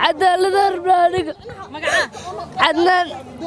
cadaalada rabnaaniga cadnaan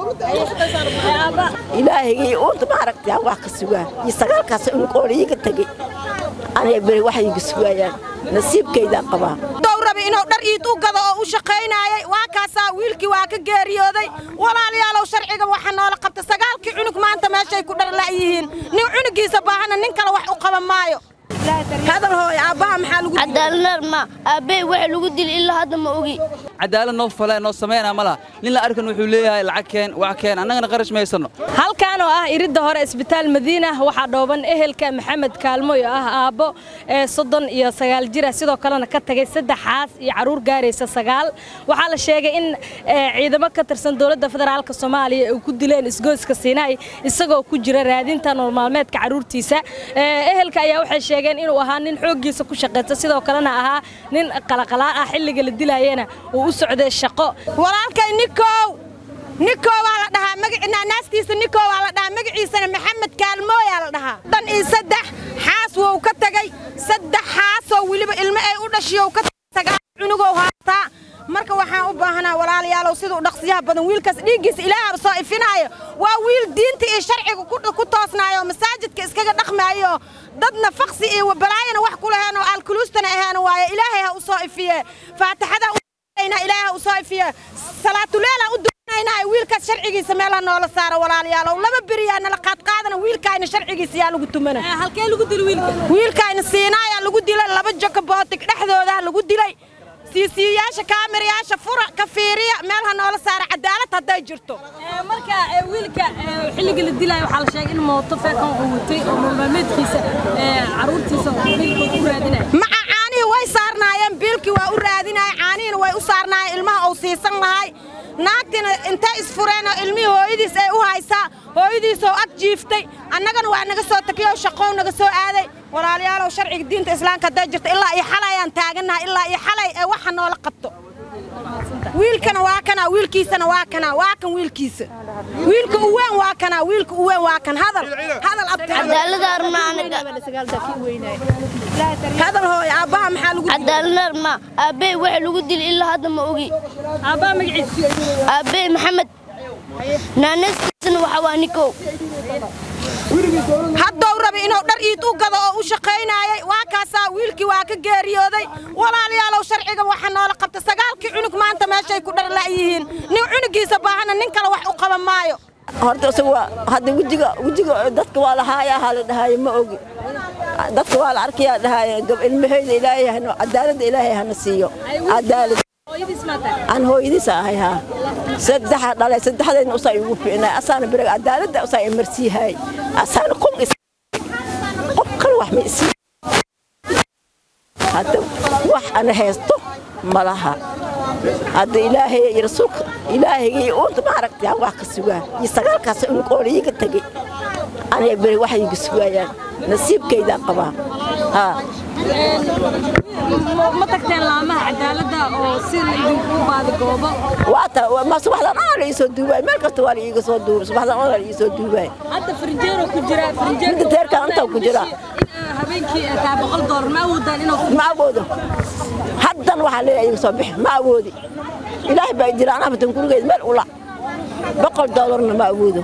ilaahigii uunta ma aragtaa wax ka sugaa iyo sagaalkaas unkoona iiga tegey anay beri wax iiga sugaayaan nasiibkaydaan qabaa dow rabi inuu dhar iid u gado oo u shaqaynaayay waa kaasaa wiilkii waa ka geeriyooday walaalayaalow sharciga waxa noola qabta sagaalkii cunug maanta meeshay ku dhar la'yihiin nin cunugiisa baahana nin kale wax u qaban maayo hadal hooy aabbaha maxaa lagu cadaalad ma aabbey waxa lagu dili ilaa hadda ma ogi cadaalad noo fale noo sameynaa ma laha nin la arkan wuxuu leeyahay lacag keen wax keen annagana qarash ma haysanno halkan oo ah iridda hore isbitaal madiina waxaa dhooban ehelka maxamed kaalmoy oo ah aabbo ee soddon iyo sagaal jira sidoo kalena ka tagay saddex xaas iyo carruur gaaraysa sagaal waxaa la sheegay in ciidamo ka tirsan dowladda federaalka soomaaliya ay ku dileen isgoyska siinaay isagoo ku jira raadinta nololmaalmeedka carruurtiisa ehelka ayaa waxay sheegeen inuu ahaa nin xooggiisa ku shaqaysta sidoo kalena ahaa nin qalaqalaa ah xilliga la dilaayena uu u socday shaqo walaalkay nikow nikow waa la dhahaa magaciina naastiisa nikow waa la dhahaa magaciisana maxamed kaalmooyaa la dhahaa dan iyo saddex xaas wou ka tagay saddex xaasoo weliba ilmo ay u dhashiyow ka tagay cunugow haataa marka waxaan u baahanaa walaalayaalow siduu dhaqsiyaha badan wiilkaas dhiiggiisa ilaahaba soo ifinaayo waa wiil diinta iyo sharciga ku toosnaayo masaajidka iskaga dhaqmaayo dadna faqsi iyo balaayana wax ku laheen oo alkuluustana ahaana waaye ilaahay ha u soo ifiye faatixada ilaahay ha u soo ifiye salaatuleela u dunaynaa wiilkaas sharcigiisa meelaha noola saara walaalayaalow laba beriyaa nala qaadqaadana wiilkaayna sharcigiisa yaa lagu tumana halkee lagu dili wiilka wiilkaayna siinaayaa lagu dilay laba joko bootig dhexdoodaa lagu dilay siisiyayaasha kaamirayaasha fura ka fiiriya meel ha noola saara cadaalad hadday jirto marka wiilka xilliga la dilaayo waxaa la sheegay in mooto feekan uu watay oo maalmaalmeedkiisa carruurtiisa biilka ku raadinaya maca caanihii way saarnaayeen biilkii waa u raadinaya caanihiina way u saarnaayeen ilmaha uu siisan lahay naagtina intay isfureen oo ilmihii hooyadiis ay u haysaa hooyadiisoo ag jiiftay annagana waa naga soo takiyo shaqow naga soo aaday walaalayaalow sharciga diinta islaamka hadday jirto ilaa iyo xalay aan taagannahay ilaa iyo xalay ee waxa noola qabto wiilkana waa kana wiilkiisana waa kana waa kan wiilkiisa wiilka u weyn waa kana wiilka u weyn waa kan hadal hadal cadaalada rabnaaniga hadal hooy aabbaha maxaa lagu cadaalad ma aabbey waxa lagu dili ilaa hadda ma ogi aabbaha magaciisa aabbey maxamed naanastiisana waxa waa nikow haddow rabi inuu dhar iid u gado oo u shaqaynaayay waa kaasaa wiilkii waa ka geeriyooday walaalayaalow sharciga waxa noola qabta sagaalkii cunug maanta meeshay ku dhar la'yihiin nin cunugiisa baahana nin kale wax u qaban maayo horta isaga waa hadda wejiga wejiga dadka waa la haayaa haa la dhahaaye ma ogi dadka waa la arkayaa dhahaaye gab ilmahayda ilaahay hano cadaaladda ilaahay hana siiyo cadaalad aan hooyadiisa ahay haa saddexa dhalay saddexdayna usaa igu fiicnay asaana bereg cadaaladda usaa imarsiihay asaana qum is qof kale wax ma isii hadda wax ana haysto ma laha hadda ilaahay iyo rasuulka ilaahigii uunta ma aragtaa wax ka sugaa iyo sagaalkaas unkoona iiga tegey anay beri wax iiga sugaayaan nasiibkaydaan qabaa haa ma tagteen laamaha cadaaladda oo si laidinku baadi goobo waata ma subaxdan oo la iisoo duubaay meel kasta waa la iiga soo duubay subaxdan oo la iisoo duubaay hadda farinjeero ku jira farinjeero midda teerkan intaa ku jira habeenkii taa boqol doolar ma awoodaan inuu ma awoodo haddan waxaa leeyahay iga soo bixi ma awoodi ilaahay baa jira anaa batan gurigeed meel ula boqol doolarna ma awoodo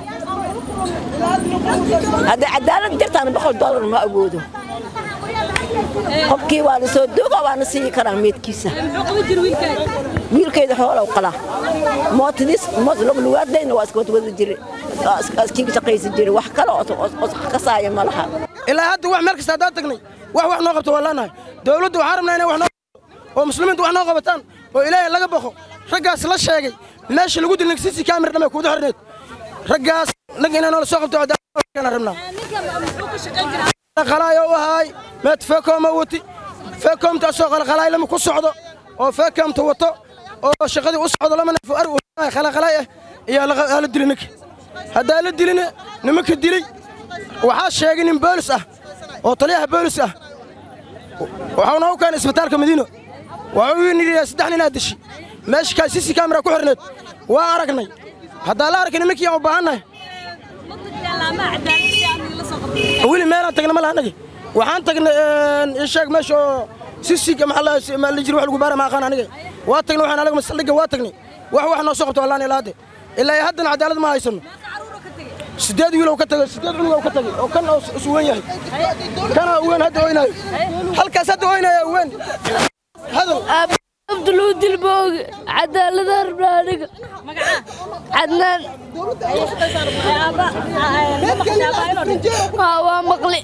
hadday cadaalad jirtaana boqol doolarna ma awoodo qofkii waa la soo duuga waana siiyi karaa meedkiisa muxuu qaban jira wiilkaaga wiilkayda xoolow qalaa mootadiis moot lugaadayna waa iska wadwada jire iskiga shaqaysan jire wax kale oo kasaaya ma laha ilaa hadda wax meel kasta haddaan tagnay wax wax noo qabto waa leenahay dowladdu waxaan rabnaa inay wax noo oo muslimiintu wax noo qabataan oo ilaahay laga baqo raggaas la sheegay meesha lagu dilnay sisi kaamir dhamay kuuda xorneed raggaas nag inay noola soo qabto cadaalad rabnaa qalaayo u ahaay meed feekooma wati feekoomta asoo qalqalaay lama ku socdo oo feekoomta wato oo shaqadii u socdo lama neef ar qalaqalaay ah ayaa la dilay ninka haddaa la dilina nimanka dilay waxaa sheegay nin boolis ah oo taliyaha boolis ah waxauna u keenay isbitaalka madiino waxuu yidhi saddex ninaa dishi meesha kaa sisi kaamira ku xirneed waa aragnay haddaa la arkay nimankii aan u baahannahay weli meelaan tagna ma laha anagi waxaan tagnay isheeg meesha oo sisiga maxaa la jiri wax lagu baara ma aqaan aniga waa tagnay waxaan anaga masaldhigga waa tagnay wax wax noo soo qabto wallaan ilaa hadde ilaa iyo haddana cadaalad ma haysano sideed wiilow ka tagay sideed cunugow ka tagay oo kan oo is weyn yahay kana weyn hadda oynayo halkaas hadda oynaya weyn hadal abduludil booge cadaalada rabnaa aniga cadnaan haa waa maqli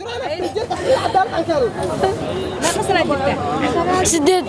sideed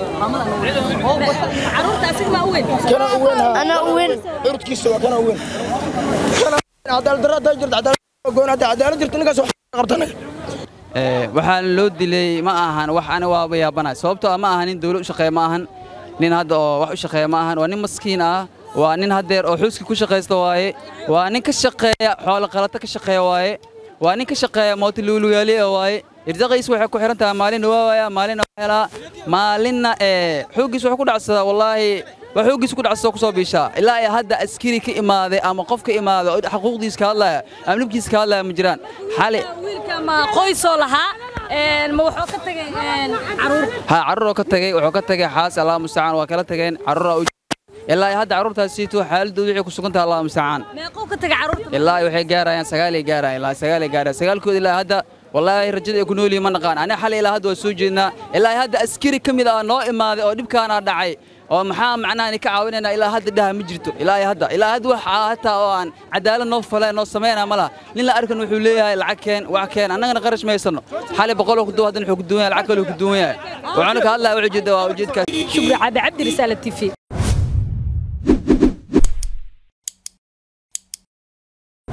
kana u weyn haa anaa u weyn curudkiisa waa kana u weyn Kana cadaalad darro hadday jirto cadaalad goon hadda cadaalad jirto ninkaas wax qabta anaga Ee, waxaan loo dilay ma ahan wax ani waaba yaabanahay sababtoo ah ma ahan nin dawlad u shaqeeya ma ahan nin hadda oo wax u shaqeeya ma ahan waa nin maskiin ah waa nin haddeer oo xuuski ku shaqaysta waaye waa nin ka shaqeeya xoolo qalata ka shaqeeya waaye waa nin ka shaqeeya mootiluuluyaaliya waaye irsaqiis waxay ku xiran tahay maalinna waa waaya maalinna waa helaa maalinna ee xooggiis wuxuu ku dhacsadaa wallaahi waa xooggiis ku dhacsada ku soo biishaa ilaa ay hadda askari ka imaaday ama qof ka imaaday oo xuquuqdiisa ka hadlaya ama nibkiisa ka hadlaya ma jiraan xali wiilka ma qoysoo lahaa een, ma wuxuu ka tagay een, caruur ها carruur oo ka tagay wuxuu ka tagay xaas allah mustacaan waa kala tageen carruur u ilaa ay hadda carruurtaas siito xaaladoodu waxay ku sugan tahay allah mustacaan meequu ka tagay caruurta ilaa ay waxay gaarayaan sagaalay gaarayaan ilaa sagaalay gaarayaan sagaalkood ilaa hadda wallaahi rajada ay ku nool yihiin ma naqaan aniga xalay ilaa hadda waa soo jeednaa ilaa ay hadda askari ka mid ah noo imaaday oo dhibkaana dhacay oo maxaa macnaha ni ka caawinaynaa ilaa hadda dhaha ma jirto ilaa ay hadda ilaa hadda wax hataa oo aan cadaalad noo fala noo sameynaa ma laha nin la arkan wuxuu leeyahay lacag keen wax keen annagana qarash maysano xalay boqol oo ku duwan haddana wuxuu ku duwan yahay lacag kale uu ku duwan yahay waxaanu ka hadlaya wuxuu jeeda waa ujeedkaas shukri cabi cabdi risaala t v